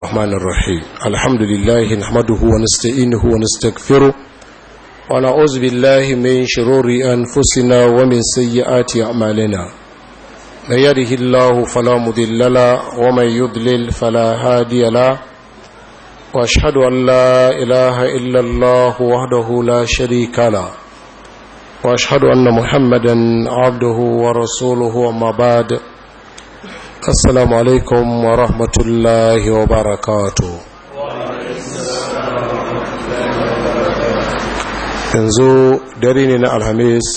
الرحمن الرحيم الحمد لله نحمده ونستعينه ونستغفره ونعوذ بالله من شرور أنفسنا ومن سيئات أعمالنا من يده الله فلا مضل له ومن يضلل فلا هادي له واشهد ان لا اله الا الله وحده لا شريك له واشهد ان محمدا عبده ورسوله وما بعد السلام عليكم ورحمه الله وبركاته yanzu dare ne na alhamis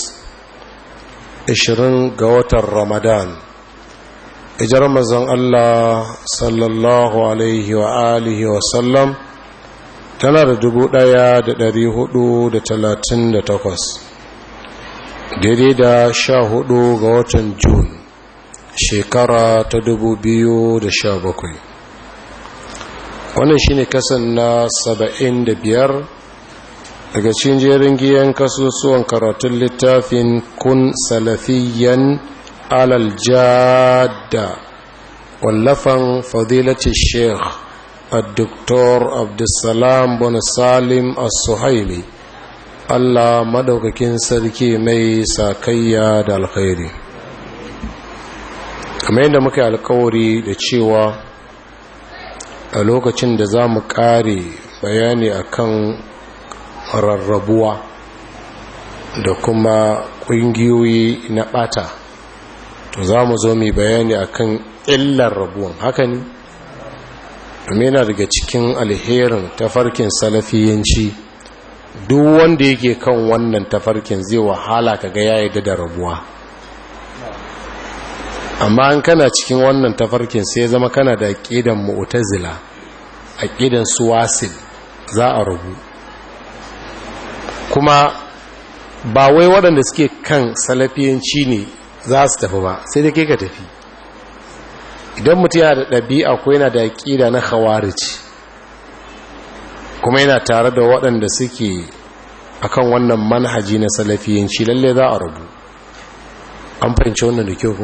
20 ga watan ramadan ijar mazan Allah sallallahu alaihi wa alihi wa sallam tana da dubu ɗaya da dari hudu da talatin da takwas daidai da sha hudu ga watan jun shekara ta dubu biyu da sha bakwai wannan shine kasan na saba'in da biyar daga cikin jerin giyan kasusuwan karatun littafin kun salafiyan alal jada wallafan fadilati sheikh الدكتور عبد السلام بن سالم السهيلي Allah madaukakin sarki mai sakayya da alkhairi kamar yadda muka alkawari da cewa a lokacin da za mu kare bayani akan rarrabuwa da kuma ƙungiyoyi na ɓata to za mu zo mai bayani akan illar rabuwan haka ne domin yana daga cikin alherin tafarkin salafiyanci duk wanda yake kan wannan tafarkin zai wahala kaga ya yi da rabuwa amma an kana cikin wannan tafarkin sai zama kana da aƙidan mu'tazila aƙidan suwasil za a rabu kuma ba wai waɗanda suke kan salafiyanci ne za su tafi ba sai da ke ka tafi idan mutum yana da ɗabi'a ko yana da aƙida na khawarij kuma yana tare da waɗanda suke akan wannan manhaji na salafiyanci lalle za a rabu an fahimci wannan da kyau ko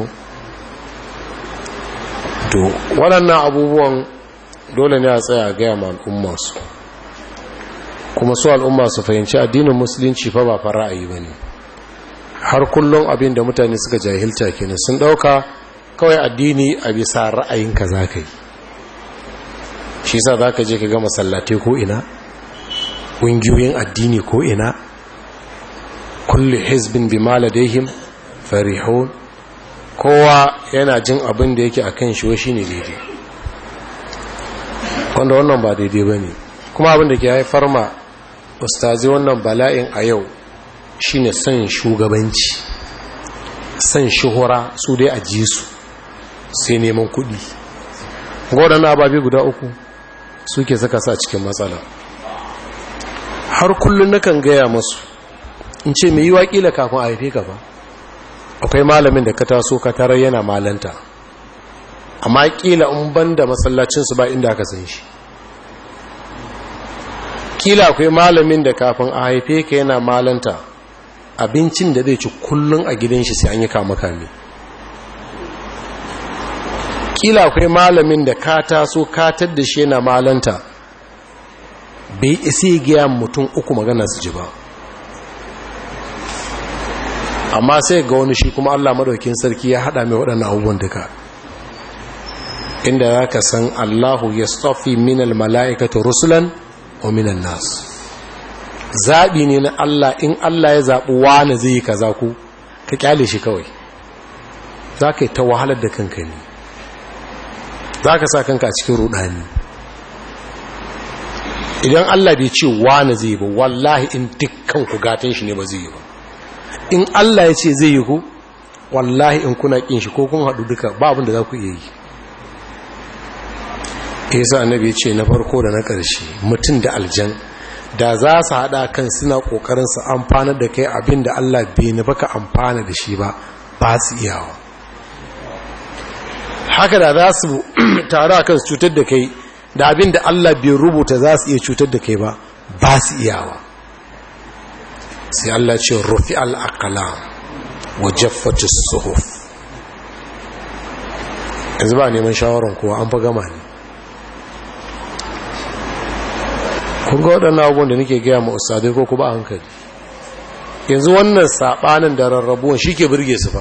to waɗannan abubuwan dole ne a tsaya a gaya ma al'umma su kuma su al'umma su fahimci addinin musulunci fa ba fa ra'ayi ba ne har kullum abin da mutane suka jahilta kenan sun ɗauka kawai addini a bisa ra'ayinka za ka yi shi sa za ka je ka ga masallatai ko ina ƙungiyoyin addini ko ina kulle hezbin bi maladehim farihun kowa yana jin abin da yake a kan shi shi ne daidai wanda wannan ba daidai ba ne kuma abin da ke haifar ma ustazi wannan bala'in a yau shine son shugabanci son shuhura su dai a ji su sai neman kudi waɗannan ababe guda uku suke saka sa cikin matsala har kullum nakan gaya masu in ce mai yi waƙila kafin a haife ka ba akwai malamin da ka taso ka tarar yana malanta amma ƙila in ban da masallacinsu ba inda aka san shi ƙila akwai malamin da kafin a haife ka yana malanta abincin da zai ci kullum a gidan shi sai an yi kama kame kila akwai malamin da ka taso katar da shi yana malanta bai isi gaya mutum uku magana su ji ba amma sai ga wani shi kuma allah madaukin sarki ya hada mai waɗannan abubuwan duka inda za ka san allahu ya stofi minal mala'ikata rusulan wa minan nasu zaɓi ne na Allah in Allah ya zaɓi wani zai yi kaza ku ka kyale shi kawai za ka yi ta wahalar da kanka ne za ka sa kanka a cikin rudani idan Allah bai ce wani zai yi ba wallahi in dukkan ku gatan shi ne ba zai yi ba in Allah ya ce zai yi ku wallahi in kuna kin shi ko kun haɗu duka ba abin da za ku iya yi yasa annabi ya ce na farko da na ƙarshe mutum da aljan da za su haɗa kan suna ƙoƙarin su amfana da kai abin da Allah bai nufa ka amfana da shi ba ba su iyawa haka da za su taru a kan su cutar da kai da abin da Allah bai rubuta za su iya cutar da kai ba ba su iyawa sai Allah ce rufi al'akala wa jaffatu suhuf yanzu ba neman shawarar kowa an fa gama ne kun ga waɗannan abubuwan da nake gaya ma ustadai ko kuma hankali yanzu wannan saɓanin da rarrabuwan shi ke birge su ba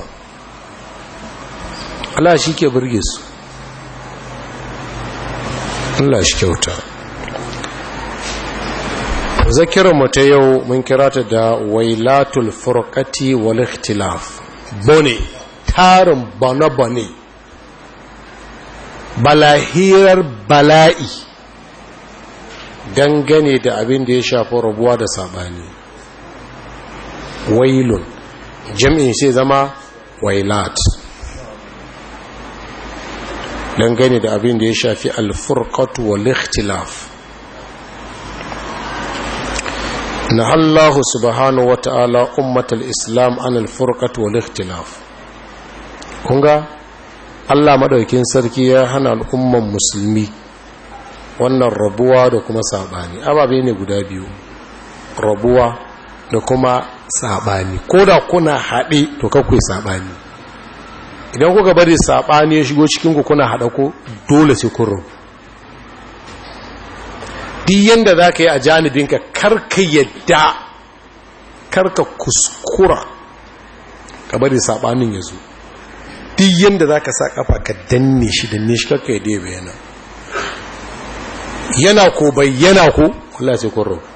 Allah shi ke birge su Allah shi kyauta zakiranmu ta yau mun kira ta da wailatul furqati wal ikhtilaf bone tarin bane-bane balahirar bala'i dangane da abin da ya shafi rabuwa da sabani wailun jam'in sai zama wailat dangane da abin da ya shafi alfurqatu wal ikhtilaf na Allah subhanahu wa ta'ala ummatal islam an alfurqatu wal ikhtilaf kunga Allah madaukin sarki ya hana al'umman musulmi wannan rabuwa da kuma sabani ababe ne guda biyu rabuwa da kuma sabani ko da kuna haɗe to kakwai sabani idan kuka bari sabani ya shigo cikin ku kuna haɗa ko dole sai kun rabu duk yanda za ka yi a janibinka karka yadda karka kuskura ka bari sabanin ya zo duk yanda za ka sa kafa ka danne shi danne shi karka yadda ya bayyana yana ko bayyana ko Allah sai kun rabu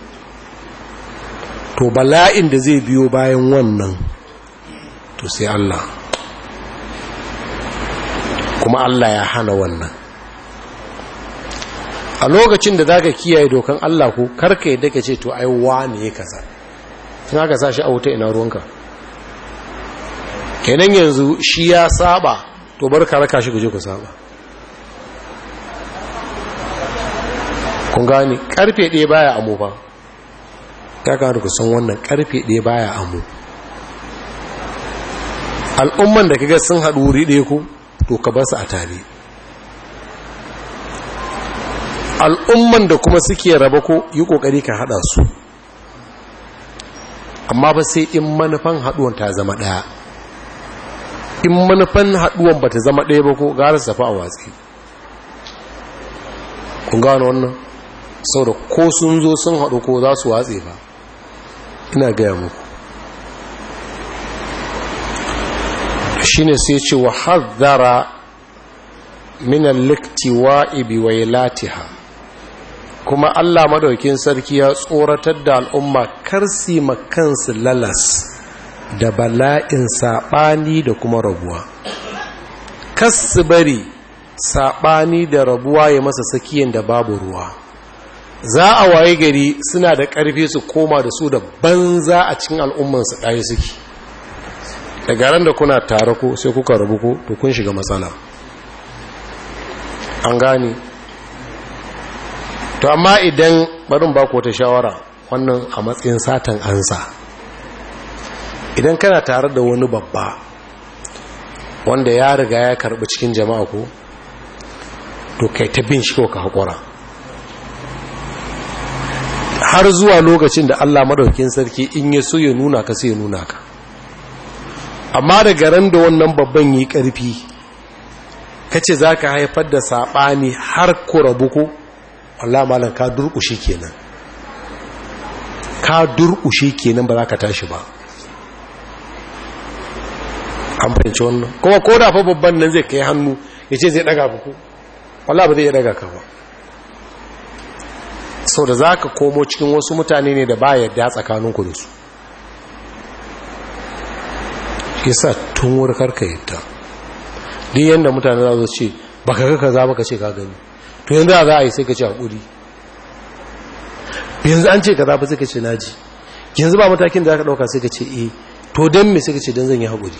to bala'in da zai biyo bayan wannan to sai Allah kuma Allah ya hana wannan a lokacin da za ka kiyaye dokan Allah ko karka yadda ka ce to ai wane ya kaza sun haka sa shi a wuta ina ruwanka kenan yanzu shi ya saba to bar ka raka shi guje ku saba kun gani karfe ɗaya baya amo ba ya gano ku san wannan karfe ɗaya baya amo al'umman da kaga sun haɗu wuri ɗaya ku to ka basu a tare al'umman da kuma suke raba ko yi ƙoƙari ka haɗa su amma ba sai in manufan haɗuwan ta zama ɗaya in manufan haɗuwan ba ta zama ɗaya ba ko gara su tafi a watsi kun gano wannan sau da ko sun zo sun haɗu ko za su watse ba ina gaya muku shi ne sai ce wa haddara minan liktiwa ibi wa latiha kuma allah madaukin sarki ya tsoratar da al'umma karsi makansu lalas da bala'in saɓani da kuma rabuwa kasu bari saɓani da rabuwa ya masa sakiyan da babu ruwa za a waye gari suna da ƙarfi su koma da su da banza a cikin al'ummansu ɗaya suke daga ran da kuna tare ko sai kuka rabu ko to kun shiga matsala an gane to amma idan barin ba ku wata shawara wannan a matsayin satan ansa idan kana tare da wani babba wanda ya riga ya karbi cikin jama'a ko to kai ta bin shi ko ka haƙura har zuwa lokacin da Allah madaukakin sarki in ya so ya nuna ka sai ya nuna ka amma daga ran da wannan babban yi ƙarfi kace zaka haifar da sabani har ku rabu ko Allah malam ka durƙushe kenan ka durƙushe kenan ba za ka tashi ba an fahimci wannan kuma ko da fa babban nan zai kai hannu ya ce zai daga ku wallah ba zai iya daga ka ba sau da za ka komo cikin wasu mutane ne da ba yadda tsakaninku da su yasa tun wuri karka yadda duk yadda mutane za su ce ba ka ga kaza ba ka ce ka gani to yanzu za a yi sai ka ce haƙuri yanzu an ce kaza ba sai ka ce naji yanzu ba matakin da za ka ɗauka sai ka ce eh to don me sai ka ce don zan yi haƙuri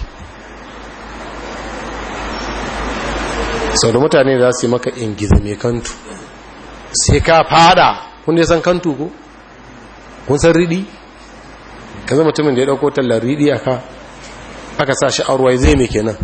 sau da mutane za su yi maka ingiza mai kantu sai ka fada kun san kantu ko kun san riɗi ka zama mutumin da ya ɗauko tallar riɗi a ka aka sa shi arwai zai mai kenan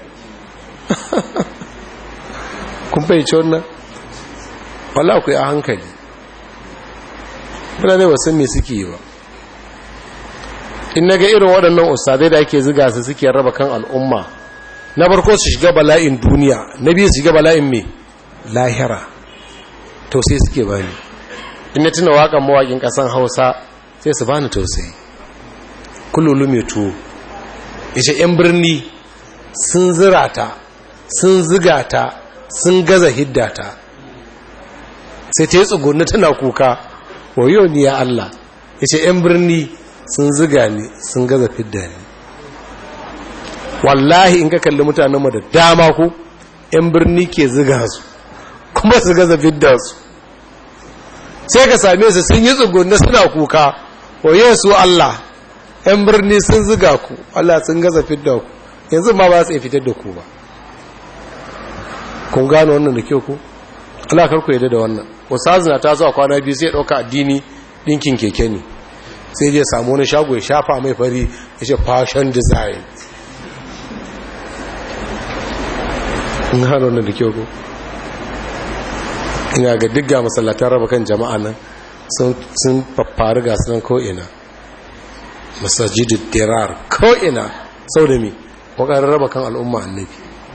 kun fahimci wannan wala ku yi a hankali mutane ba san me suke yi ba in na ga irin waɗannan ustadai da ake ziga su suke raba kan al'umma na farko su shiga bala'in duniya na biyu su shiga bala'in mai lahira to sai suke bani in na tuna waƙan mawaƙin ƙasan hausa sai su bani tausayi kululu mai tuwo ya ce 'yan birni sun zira ta sun ziga ta sun gaza hidda ta sai ta yi tsugunni tana kuka wayo ni ya Allah ya ce 'yan birni sun ziga ni sun gaza fidda ni wallahi in ka kalli mutanenmu da dama ku 'yan birni ke ziga su kuma su gaza fidda su sai ka same su sun yi tsugunni suna kuka wayo su Allah 'yan birni sun ziga ku Allah sun gaza fidda ku yanzu ma ba su iya fitar da ku ba kun gano wannan da kyau ku Allah karku yadda da wannan wasu na ta zuwa kwana biyu sai ɗauka addini ɗinkin keke ne sai je samu wani shago ya shafa mai fari ya ce fashion design in gano wannan da kyau ku ina ga digga masallatan raba kan jama'a nan sun faffari ga sunan ko'ina masajidin dirar ko'ina sau da mi ƙoƙarin raba kan al'umma annabi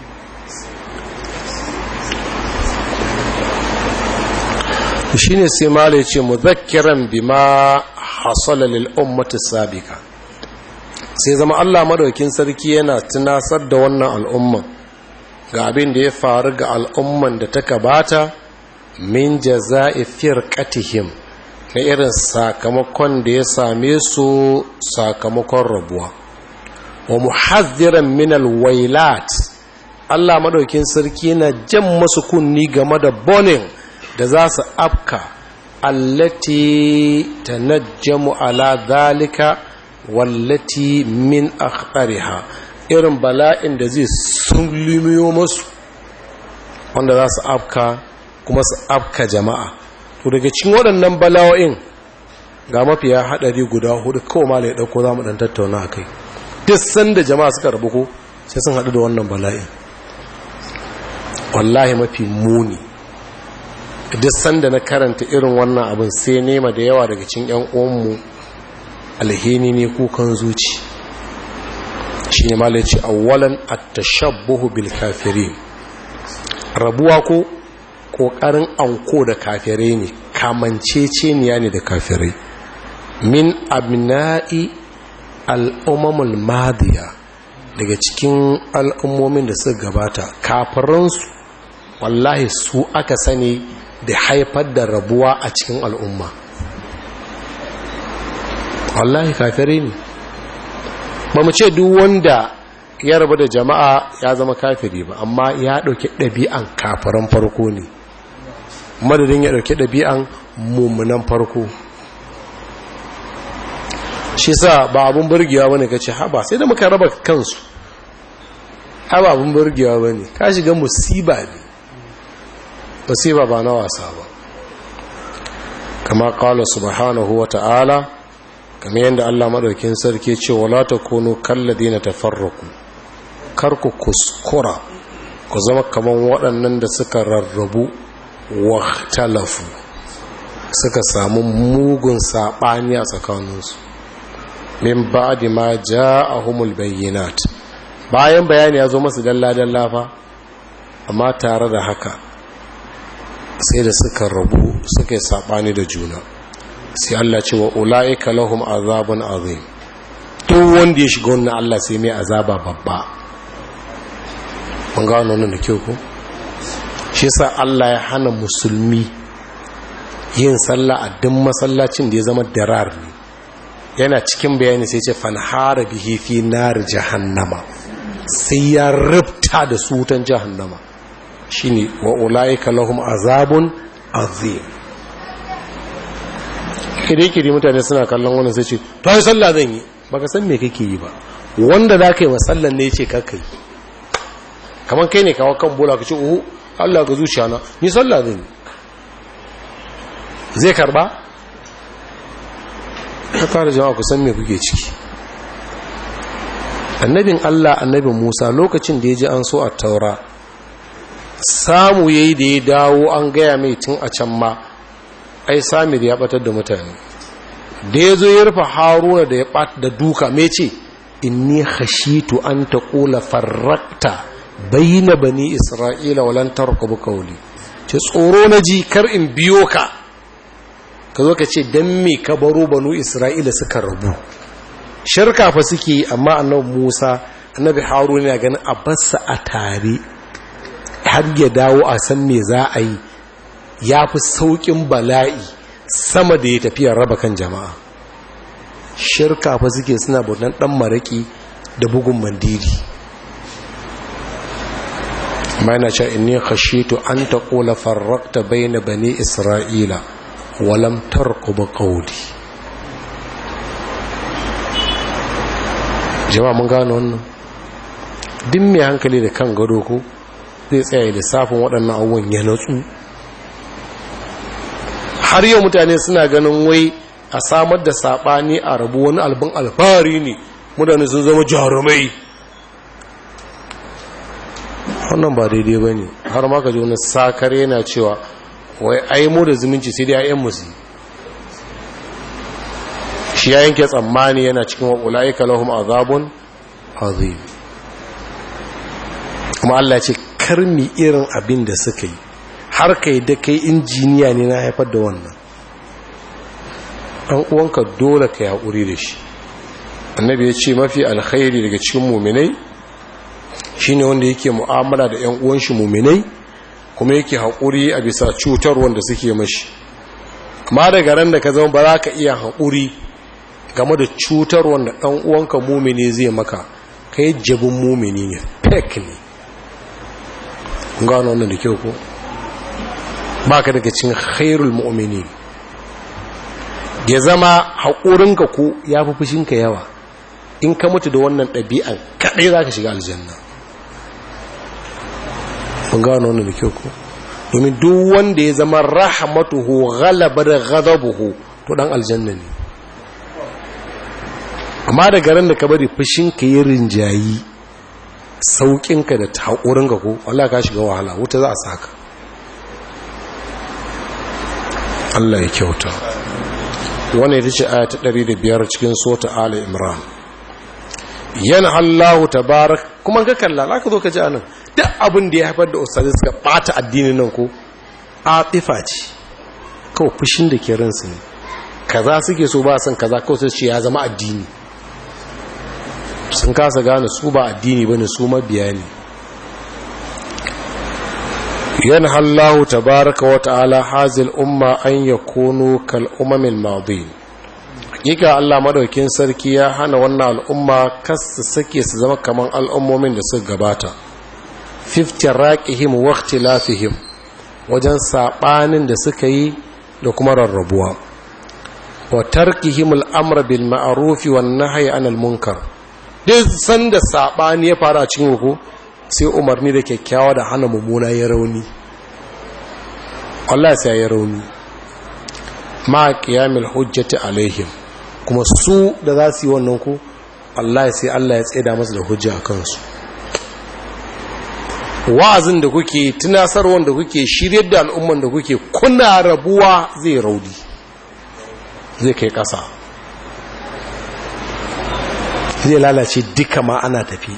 shi ne sai mala ya ce muzakkiran bi ma hasala lil ummati sabika sai zama Allah madaukin sarki yana tunasar da wannan al'umma ga abin da ya faru ga al'umman da ta gabata min jaza'i firqatihim na irin sakamakon da ya same su sakamakon rabuwa wa muhazziran min alwailat Allah madaukin sarki yana jan masu kunni game da bonin da za su afka allati tanajjamu ala dhalika wallati min akhtariha irin bala'in da zai sulmiyo masu wanda za su afka kuma su afka jama'a to daga cikin waɗannan bala'o'in ga mafiya haɗari guda hudu kawai ma ya ɗauko za mu ɗan tattauna a kai duk sanda jama'a suka rabu ko sai sun haɗu da wannan bala'in wallahi mafi muni duk sanda na karanta irin wannan abin sai nema da yawa daga cikin 'yan uwanmu alhini ne kukan zuci shi ne malaci awwalan at-tashabbuhu bil kafirin rabuwa ko kokarin anko da kafirai ne kamanceceniya ne da kafirai min abna'i al'ummul madiya daga cikin al'ummomin da suka gabata kafiransu wallahi su aka sani da haifar da rabuwa a cikin al'umma wallahi kafirai ne ba mu ce duk wanda ya rabu da jama'a ya zama kafiri ba amma ya ɗauki ɗabi'an kafiran farko ne madadin ya ɗauki ɗabi'an mummunan farko shi sa ba abin burgewa wani ka ce haba sai da muka raba kansu haba abin burgewa wani ka shiga musiba ne musiba ba na wasa ba kama kala subhanahu wa ta'ala kama yadda Allah maɗaukin sarki ce wala ta kono kalladi na tafarraku kar ku kuskura ku zama kaman waɗannan da suka rarrabu wa talafu suka samu mugun saɓani a tsakaninsu min ba'di ma ja'ahumul bayyinat bayan bayani ya zo masu dalla-dalla fa amma tare da haka sai da suka rabu suka yi saɓani da juna sai Allah ce wa ula'ika lahum azabun azim duk wanda ya shiga wannan Allah sai mai azaba babba mun ga wannan da kyau ko shi yasa Allah ya hana musulmi yin sallah a duk masallacin da ya zama darar ne yana cikin bayani sai ce fanhara bihi fi nar jahannama sai ya rubta da su wutan jahannama shine wa ulaika lahum azabun azim kire-kire mutane suna kallon wannan sai ce to ai sallah zan yi baka san me kake yi ba wanda za ka yi masallan ne ce kaka yi kamar kai ne kawo kan bola ka ce uhu Allah ga zuciya na ni sallah zan yi zai karba ta fara jama'a ku san me kuke ciki annabin Allah annabin Musa lokacin da ya ji an so a taura samu yayi da ya dawo an gaya mai tun a can ma ai samir ya batar da mutane da ya zo ya rufe haruna da ya bat da duka mai ce inni khashitu an taqula farrakta bayna bani isra'ila walan tarqabu qawli ce tsoro na ji kar in biyo ka ka zo ka ce don me ka baro banu isra'ila suka rabu shirka fa suke amma annabi musa annabi haruna ya ganin a bassa a tare har ya dawo a san me za a yi ya fi sauƙin bala'i sama da ya tafiya raba kan jama'a shirka fa suke suna bautan ɗan maraƙi da bugun mandiri amma yana cewa inni khashitu an taqula farraqta bayna bani isra'ila wa lam tarqub qawli jama'a mun gano wannan duk mai hankali da kan gado ko zai tsaya lissafin waɗannan abubuwan ya natsu har yau mutane suna ganin wai a samar da saɓani a rabu wani albin alfahari ne mutane sun zama jarumai wannan ba daidai ba ne har maka ji wani sakar yana cewa wai ai mu da zumunci sai dai ayyan musu shi ya yanke tsammani yana cikin waƙulai kalahum azabun azim kuma Allah ce karmi irin abin da suka yi har kai da kai injiniya ne na haifar da wannan ɗan uwanka dole ka yi haƙuri da shi annabi ya ce mafi alkhairi daga cikin muminai shine wanda yake mu'amala da ƴan uwan shi muminai kuma yake haƙuri a bisa cutar wanda suke mashi amma daga ran da ka zama ba za ka iya haƙuri game da cutar wanda ɗan uwanka mumini zai maka kai jabin mumini ne fake ne gano wannan da kyau ko ba ka daga cikin khairul mu'mini ya zama haƙurinka ko ya fi fushinka yawa in ka mutu da wannan ɗabi'an kaɗai za ka shiga aljanna mun gano wannan da kyau ko domin duk wanda ya zama rahamatuhu ghalabar ghadabuhu to dan aljanna ne amma da garin da ka bari fushinka yi rinjayi sauƙinka da haƙurinka ko Allah ka shiga wahala wuta za a saka Allah ya kyauta wannan ita ce aya ta 105 cikin sota ala imran yana Allahu tabarak kuma ga kalla za ka zo ka ji anan duk abin da ya haifar da ustazi suka bata addinin nan ko atifa ce kawai fushin da ke ransu ne kaza suke so ba san kaza kawai sai ce ya zama addini sun kasa gane su ba addini bane su mabiya ne yana hallahu tabaraka wa ta'ala hazil umma an yakunu kal umamil madin hakika Allah madaukin sarki ya hana wannan al'umma kasta sake su zama kaman al'ummomin da suka gabata raqihim wa ikhtilafihim wajen sabanin da suka yi da kuma rarrabuwa wa tarkihim al'amr bil ma'ruf wan nahyi anil munkar duk sanda sabani ya fara cikin ku sai umarni da kyakkyawa da hana mummuna ya rauni Allah sai ya rauni ma qiyamil hujjati alaihim kuma su da za su yi wannan ku Allah sai Allah ya tseda masu da hujja a kansu wa'azin da kuke tunasarwar da kuke shiryar da al'umman da kuke kuna rabuwa zai raudi zai kai ƙasa zai lalace duka ma ana tafi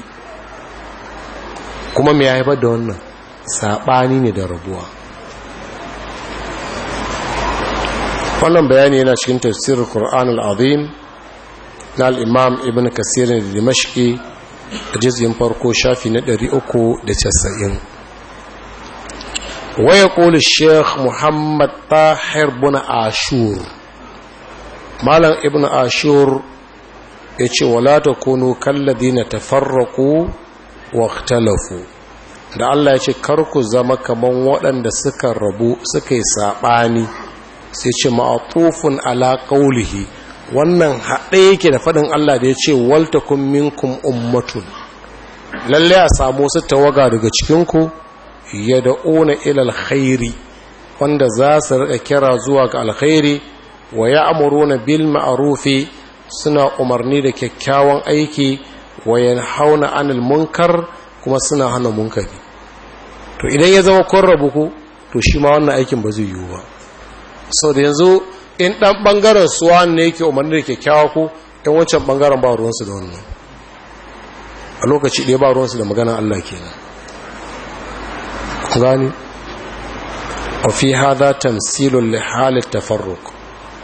kuma mai haifar da wannan saɓani ne da rabuwa wannan bayani yana cikin tafsirin Qur'an al-Azim na al-Imam Ibn Kasir da Dimashqi a jizgin farko shafi na 390 waya qulu Sheikh Muhammad Tahir bin Ashur Malam Ibn Ashur yace wala takunu kalladina tafarraqu wa ikhtalafu da Allah ya ce karku zama kaman waɗanda suka rabu suka yi saɓani sai ce ma'atufun ala qaulihi wannan haɗe yake da faɗin Allah da ya ce waltakum minkum ummatun lalle a samu wasu tawaga daga cikinku yad'una ila alkhairi wanda za su rika kira zuwa ga alkhairi wa ya'muruna bil ma'rufi suna umarni da kyakkyawan aiki wa yanhauna anil munkar kuma suna hana munkari to idan ya zama kun rabu ku to shi ma wannan aikin ba zai yiwu ba sau da yanzu in ɗan ɓangaren suwa ne yake umarni da kyakkyawa ko in wancan ɓangaren ba ruwansu da wannan a lokaci ɗaya ba ruwansu da magana Allah kenan gani a fi hada tamsilun lihalin tafarruk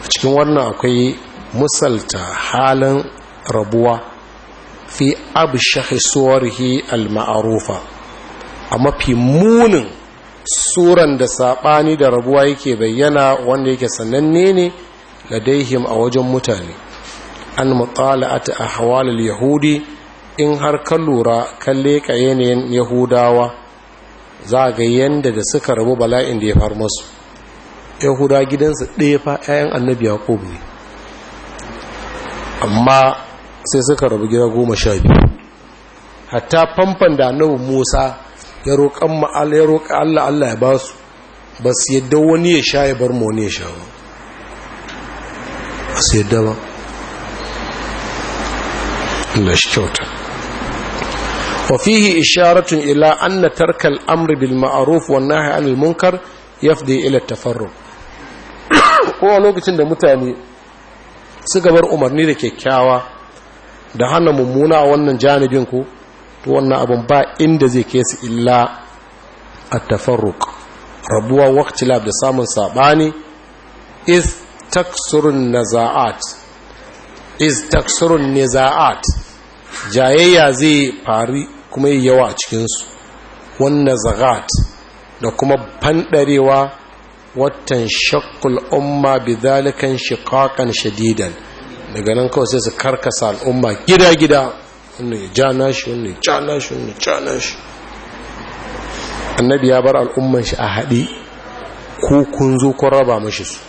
daga cikin wannan akwai musalta halin rabuwa fi abshahi suwarhi al-ma'arufa a mafi munin suran da saɓani da rabuwa yake bayyana wanda yake sananne ne ladaihim a wajen mutane an mutala'ata ahwalul yahudi in har ka lura kan leƙa yanayin yahudawa za ga yanda da suka rabu bala'in da ya far masu yahuda gidansu ɗaya fa 'ya'yan annabi yaqub ne amma sai suka rabu gida goma sha biyu hatta famfan da annabi musa ya roƙan ma'ala ya roƙa allah allah ya ba su ba su yadda wani ya sha ya bar mu wani ya sha ba ba su yadda ba Allah shi kyauta وفيه إشارة إلى أن ترك الأمر بالمعروف والنهي عن المنكر يفضي إلى التفرق kowa lokacin da mutane suka bar umarni da kyakkyawa da hana mummuna a wannan janibin ku to wannan abin ba inda zai kai su illa a tafarruk rabuwa waktilab da samun sabani is taksurun naza'at is taksurun niza'at jayayya zai fari kuma yi yawa a cikinsu wannan zagat da kuma fandarewa watan shakkul umma bi zalikan shiqaqan shadidan daga nan kawai sai su karkasa al'umma gida-gida wannan ya ja nashi wannan ya ja nashi wannan ya ja nashi annabi ya bar al'umman shi a haɗe ko kun zo kun raba mashi su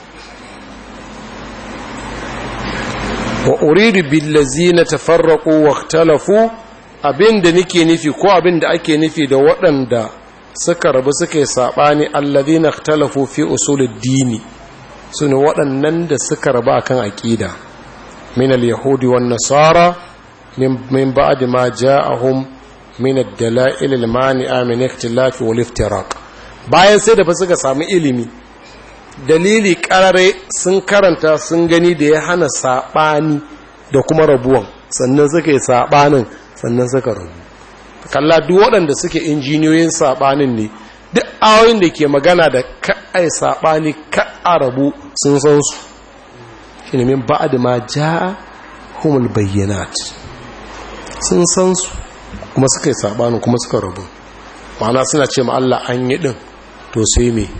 wa uridu billazina tafarraqu wa ikhtalafu abinda nake nufi ko abinda ake nufi da waɗanda suka rabu suka yi sabani allazina ikhtalafu fi usuluddini sune waɗannan da suka rabu akan aqida min al-yahudi wan nasara min ba'd ma ja'ahum min ad-dala'il al-mani'a min ikhtilaf wal iftiraq bayan sai da fa suka samu ilimi dalili karare sun karanta sun gani da ya hana saɓani da kuma rabuwan sannan suka yi saɓanin sannan suka rabu kalla duk waɗanda suke injiniyoyin saɓanin ne duk awoyin da ke magana da ka'ai saɓani ka'a rabu sun san su shi ne min ba'ad ma ja humul bayyanat sun san su kuma suka yi saɓanin kuma suka rabu ma'ana suna ce ma Allah an yi ɗin to sai me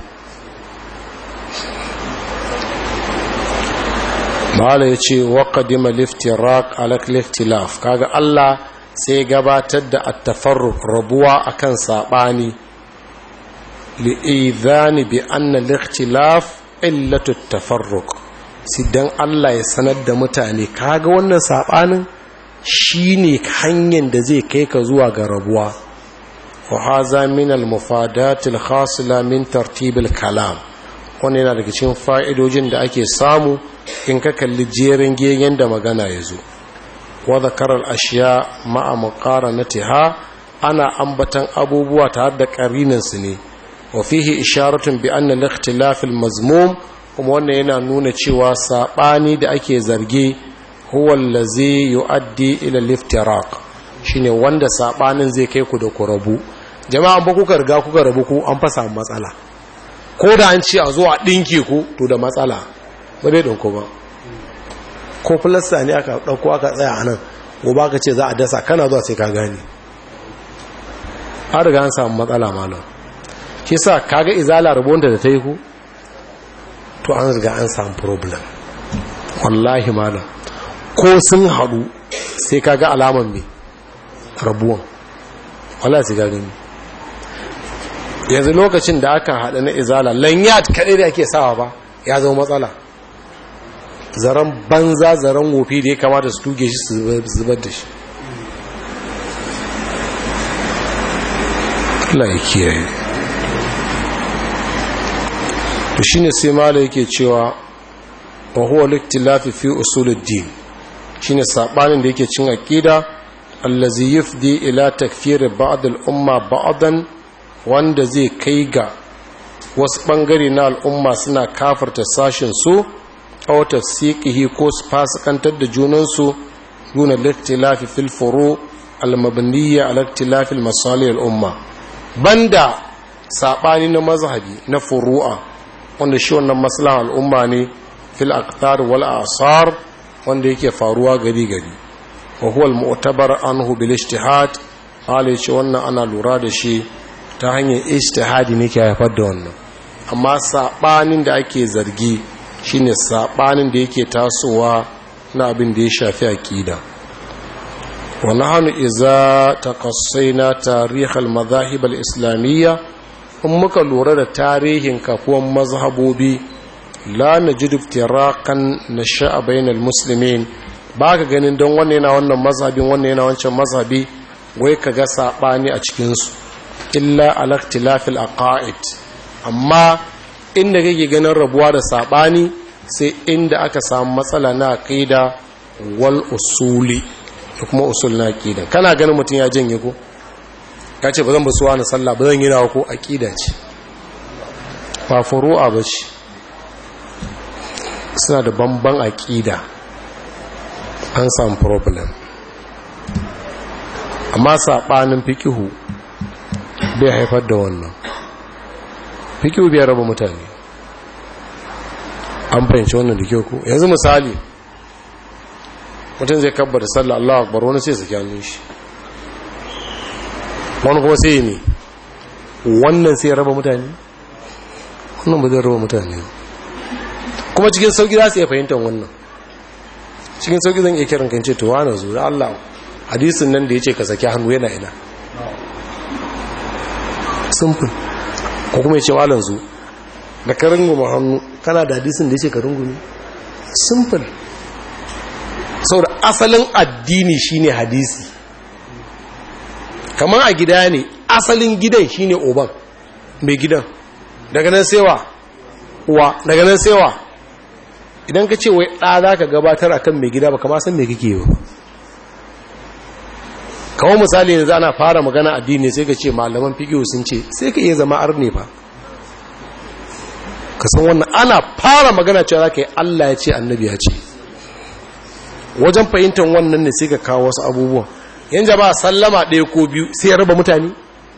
mala ya ce waƙadima liftirak alak liftilaf kaga Allah sai gabatar da attafarruk rabuwa akan saɓani li'idhani bi anna liftilaf illatu tafarruk sidan Allah ya sanar da mutane kaga wannan saɓanin shine hanyar da zai kai ka zuwa ga rabuwa wa haza min al-mufadatil khasila min tartibil kalam wannan yana daga cikin fa'idojin da ake samu in ka kalli jerin gegen da magana ya zo wadda karar ashiya ma'a muqaranatiha ana ambatan abubuwa tare da ƙarinansu ne wa fihi isharatun bi anna al-ikhtilaf al-mazmum kuma wannan yana nuna cewa sabani da ake zarge huwa allazi yuaddi ila al-iftiraq shine wanda sabanin zai kai ku da ku rabu jama'a ba kuka riga kuka rabu ku an fasa matsala ko da an ce a zo a dinke ku to da matsala ba zai ɗauko ba ko filasta ne aka ɗauko aka tsaya a nan gobe aka ce za a dasa kana zuwa sai ka gani an riga an samu matsala malam shi sa kaga izala rabonta da ta yi ku to an riga an samu problem wallahi malam ko sun haɗu sai kaga alaman mai rabuwan wallahi sai ka gani yanzu lokacin da aka haɗa na izala lanyat kaɗai da ake sawa ba ya zama matsala zaren banza zaren wofi da ya kamata su tuge shi su zubar da shi Allah ya kiyaye to shine sai mala yake cewa wa huwa liktilafi fi usuluddin shine sabanin da yake cin aqida allazi yufdi ila takfir ba'd al-umma ba'dan wanda zai kai ga wasu bangare na al'umma suna kafarta sashin su aw tafsiqihi ko su fasikantar da junansu duna liktilafi fil furu al-mabniyya ala iktilafi al-masalih al-umma banda sabani na mazhabi na furu'a wanda shi wannan maslahan al'umma ne fil aqtar wal asar wanda yake faruwa gari gari wa huwa al mu'tabar anhu bil ijtihad hali ce wannan ana lura da shi ta hanyar ijtihadi ne ke haifar da wannan amma sabanin da ake zargi shine sabanin da yake tasowa na abin da ya shafi aqida wa nahnu idza taqassayna tarikh al madahib al islamiyya in muka lura da tarihin kafuwan mazhabobi la najidu iftirakan nasha'a bainal muslimin ba ka ganin don wanne yana wannan mazhabin wanne yana wancan mazhabi wai ka ga saɓani a cikinsu illa alaktilafil aqaid amma inda kake ganin rabuwa da saɓani sai inda aka samu matsala na aqida wal usuli da kuma usul na aqida kana ganin mutum ya janye ko ya ce ba zan basuwa na sallah ba zan yi nawa ko aqida ce ba furu'a ba ce suna da bamban aqida an samu problem amma saɓanin fikihu bai haifar da wannan fikihu bai raba mutane an fahimci wannan da kyau ku yanzu misali mutum zai kabbar da sallah Allah akbar wani sai saki hannun shi wani kuma sai ne wannan sai raba mutane wannan ba zai raba mutane kuma cikin sauki za su iya fahimtar wannan cikin sauki zan iya kiran kan ce to wani zo da Allah hadisin nan da ya ce ka saki hannu yana ina simple ko kuma ya ce malan zu da ka runguma hannu kana da hadisin da ya ce ka rungumi simple saboda asalin addini shine hadisi kamar a gida ne asalin gidan shine oban mai gidan daga nan sewa uwa daga nan sewa idan ka ce wai ɗa za ka gabatar akan mai gida ba kama san mai kake ba kawo misali ne za ana fara magana addini sai ka ce malaman fikiyo sun ce sai ka iya zama arne ba ka san wannan ana fara magana cewa za ka yi allah ya ce annabi ya ce wajen fahimtar wannan ne sai ka kawo wasu abubuwan yan jama'a sallama ɗaya ko biyu sai ya raba mutane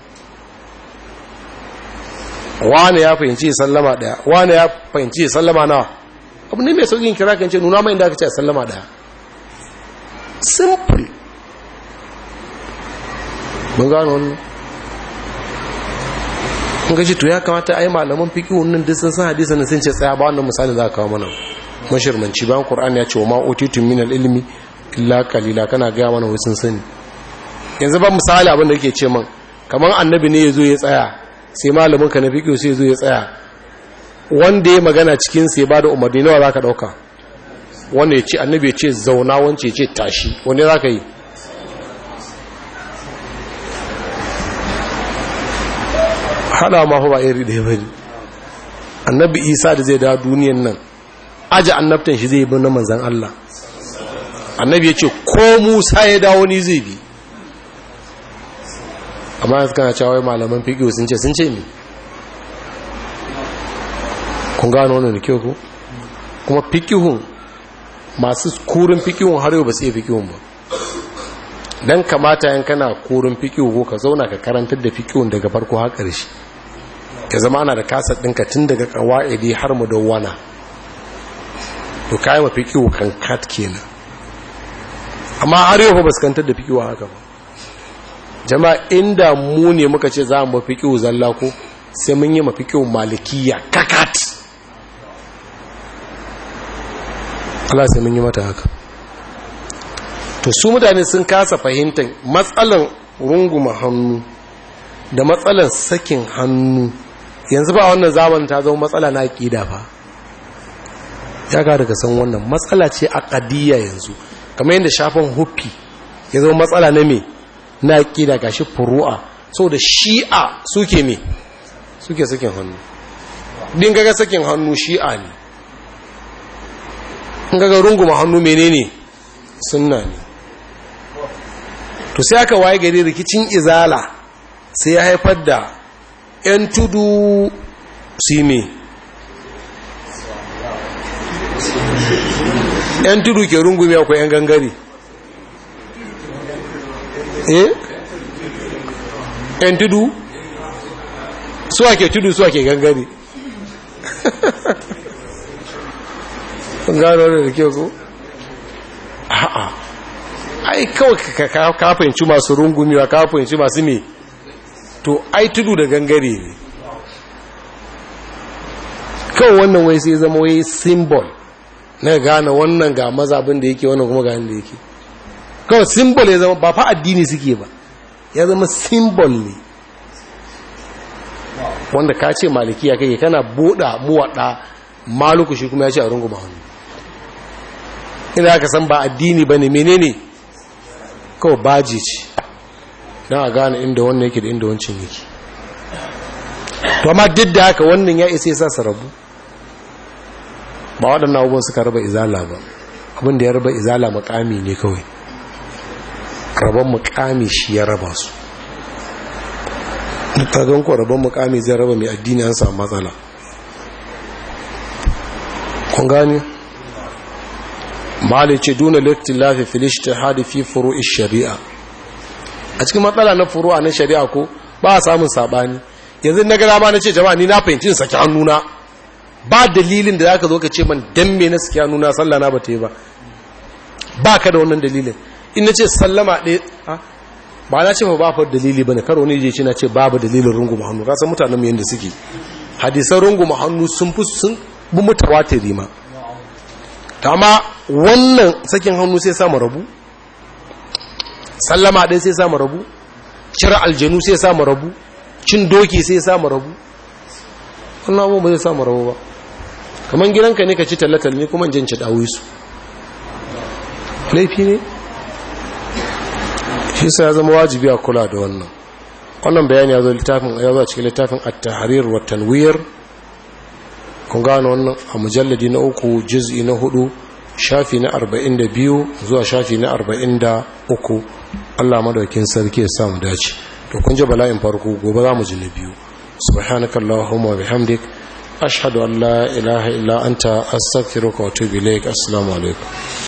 wane ya fahimci sallama ɗaya wane ya fahimci sallama nawa abu ne mai saukin kira kan ce nuna mai inda aka ce sallama ɗaya simple mun gano wannan kun gaji to ya kamata a yi malaman fiki wannan duk sun san hadisa na sun ce tsaya ba wannan misali za ka kawo mana mashirmanci bayan Qur'ani ya ce wa ma'utitun min al-ilmi illa qalila kana ga mana wasu sani yanzu ba misali abin da yake ce man kamar annabi ne yazo ya tsaya sai malamin ka na fiqh sai yazo ya tsaya wanda ya magana cikin sai ba da umarni nawa zaka dauka wanda ya ce annabi ya ce zauna wance ya ce tashi wanda zaka yi hada ma fa ba iri da bane annabi Isa da zai da duniyan nan aji annabtan shi zai bi na manzan Allah annabi ya ce ko musa ya dawo ni zai bi amma yanzu kana cewa wai malaman fiƙiyo sun ce sun ce mi kun gano wannan da kyau ku kuma fiƙihun masu kurin fiƙihun har yau ba su iya fiƙihun ba don kamata yan kana kurin fiƙihu ko ka zauna ka karantar da fiƙihun daga farko har ƙarshe ka zama ana da kasar ɗinka tun daga ƙawa'idi har mu dawwana to kayi ma fikiwo kan kat kenan amma har yau ba su kantar da fikiwo haka ba jama'a inda mu ne muka ce za mu fikiwo zalla ko sai mun yi ma fikiwo malikiya kakat Allah sai mun yi mata haka to su mutane sun kasa fahimtar matsalan runguma hannu da matsalan sakin hannu yanzu ba wannan zamanin ta zama matsala na ƙida fa ya ga daga san wannan matsala ce a ƙadiyya yanzu kamar yadda shafin huffi ya zama matsala na me na ƙida gashi furu'a so da shi'a suke me suke sakin hannu din gaga sakin hannu shi'a ne in gaga runguma hannu menene sunna ne to sai aka waye gari rikicin izala sai ya haifar da 'yan tudu su me yan tudu ke rungume akwai yan gangare eh yan tudu su ake tudu su ake gangare gano da ke ko a'a ai kawai ka fahimci masu rungumewa ka fahimci masu me to ai tudu da gangare ne kawai wannan wai sai zama wai symbol na gane wannan ga mazabin da yake wannan kuma ga da yake kawai symbol ya zama ba fa addini suke ba ya zama symbol ne wanda ka ce malikiya kai kana buɗa muwaɗa maluku shi kuma ya ce a runguma hannu ina aka san ba addini ba ne menene kawai baji ce don a gane inda wannan yake da inda wancan yake to amma duk da haka wannan ya isa yasa su rabu ba waɗannan abubuwan suka raba izala ba abin da ya raba izala makami ne kawai rabon mukami shi ya raba su ta don ko rabon mukami zai raba mai addini an samu matsala kun gani mali ce duna littilafi filishta hadi fi furu shari'a a cikin matsala na furu na shari'a ko ba a samun sabani yanzu na gada ma na ce jama'a ni na fahimci saki hannuna ba dalilin da zaka zo ka ce man dan me na saki hannuna sallah na bata yi ba ba ka da wannan dalilin in na ce sallama ɗaya ba na ce ba fa dalili bane karo ne je ce na ce babu dalilin runguma hannu ka san mutanen mu yanda suke hadisan runguma hannu sun fi sun bi mutawatiri ma amma wannan sakin hannu sai samu rabu sallama ɗaya sai samu rabu cire aljanu sai samu rabu cin doki sai samu rabu wannan abubuwa ba zai samu rabu ba kamar gidanka ne ka ci tallatal ne kuma jin ci dawo su laifi ne shi sa ya zama wajibi a kula da wannan wannan bayani ya zo littafin ya zo a cikin littafin at-tahrir wa tanwir kun gano wannan a mujalladi na uku juz'i na hudu shafi na 42 zuwa shafi na 43 Allah madaukin sarki ya sa mu dace to kun ji bala'in farko gobe za mu ji na biyu subhanakallahumma wa bihamdik ashhadu an la ilaha illa anta astaghfiruka wa atubu ilaik assalamu alaikum